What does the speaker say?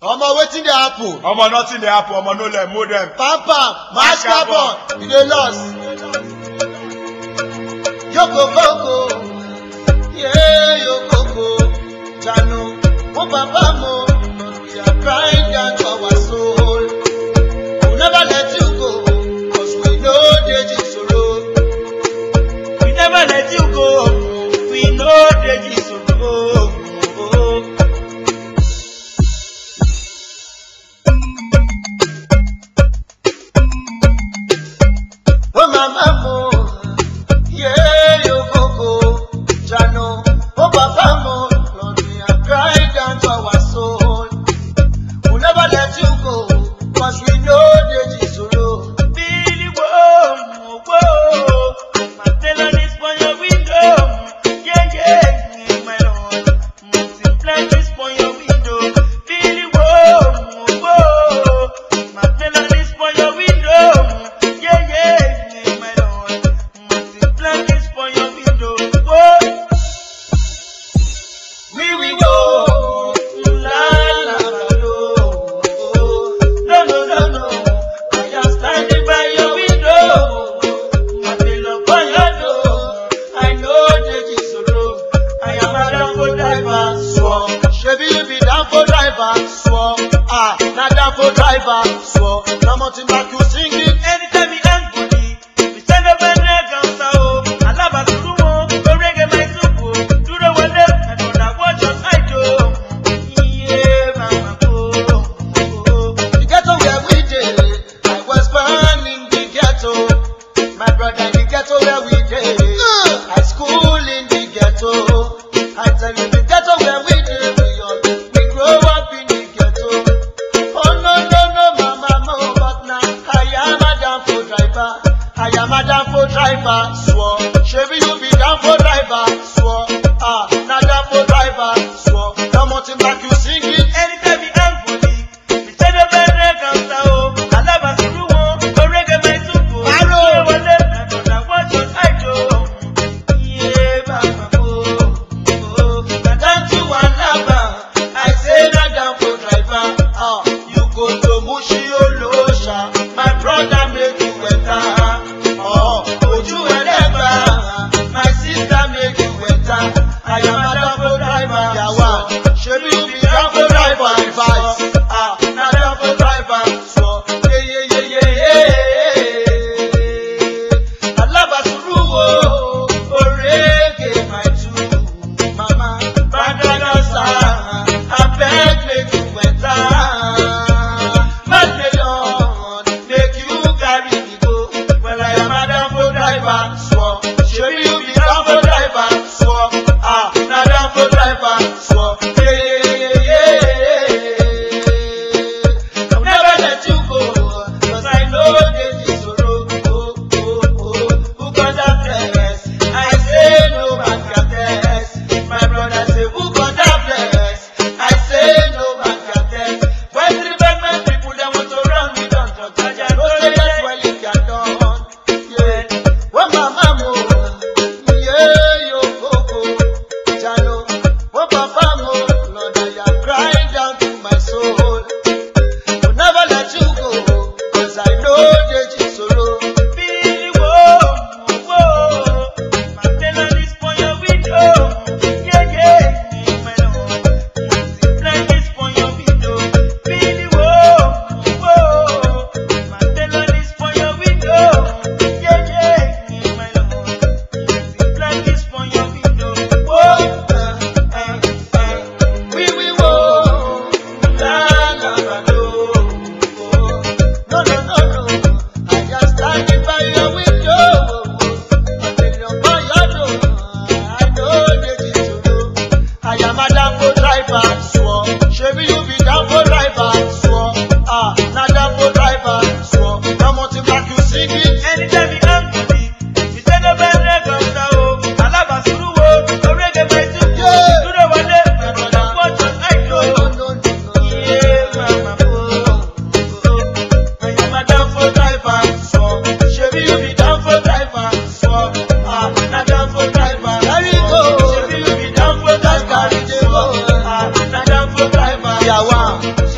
omo wetin dey happen omo nothing dey happen omo no let mold dem pampa mash carbon you dey lost yokokoko ye yokoko jano mo papa mo we are crying down to our soul we never let you go cause we no dey jisoro We never let you go. We know the Jesus. oh mama mo ye yokoko jano mo papa mo lord we are crying down to our soul we never let you go cause we no dey jisoro. Billy whoa, whoa. My tailor is for your window. Yeah, yeah, my lord. Multiply this for your window. Billy whoa, whoa. My tailor is for your window. Yeah, yeah, my lord. Multiply this for your window. Whoa. We will go. La la la lo. No, no, no, no. I am standing by your window. I feel up on your door. I know the Jisoro. I am a downfall driver. Swore. Shebi you be down for driver. Swore. Ah, na down for driver. Swore. Na mountain back you sing it. Anytime we hang body, we stand up and drag on sound. Alaba surumo, go reggae my supo. Duro wale, I know that what just I do. Yeah, mama, oh, oh. The ghetto where we dey. I was born in the ghetto. My brother in the ghetto where we dey. I school in the ghetto. I tell you the ghetto where we dey. We all we grow up in the ghetto. Oh no no no mama mo but now I am a down for driver. I am a down for driver. Swore. Shebi you be down for driver. Swore. Ah, na down for driver. Swore. Now mountain back you sing it. Anytime we hang body, we stand up and drag on sound. Alaba surumo, go reggae my supo. Aro. Duro wale, I know that what just I do. Yeah, mama, oh, oh. Na down to Alaba, I say na down for driver. Ah, you go to Mushi Olosha, my brother make you enter. Oh, Oju Eleba, my sister make you enter. I am a down for driver. Yawa, shebi you be down for driver advice. Ah, na down for driver. So, yeah yeah yeah yeah yeah. Alaba Suruwo, Orege my two, mama, brother Nasa, I beg make you enter. Mad melon, make you carry me go. Well, I am a down for driver, swore. Shebi you be down for driver, swore. Ah, na down for driver, swore. Yeah, yeah, yeah, yeah. I'll never let you go, 'cause I know there's this sorrow. Oh, oh, oh. Who got that bless? I say no man can test. My brother say, who got that bless? I say no man can test. When the bad man people they want to run me down, talk I just know say that's well it can done. Yeah. When my mama, yeah, yo, coco, Jano. When papa, mo, Lord, I am crying down to my soul. Will never let you go, 'cause I know there's this sorrow. Billy, whoa, whoa. My tailor is for your window. Yeah, yeah, my lord. Multiply this for your window. Billy, whoa, whoa. My tailor is for your window. Yeah, yeah, my lord. Multiply this for your window. Whoa, uh, uh, uh. We we wo, la la la lo. No no no no, I just standing by your window. Until you by your door, I know that it's true. I am a down for driver, swore. Shebi you be down for driver, swore. Ah, na down for driver, swore. Now mountain back you sing it. Anytime we hang body, we stand up and drag on sound. Alaba suruwo, go reggae my supo. Yeah. Duro wale, I know that what just I No do. no no no. Yeah, mama, oh, oh. I am a down for driver, swore. Shebi you be down for driver, swore. Ah, na down for driver. There you go. Shebi you be down for driver, swore. Ah, na down for driver. Yawa,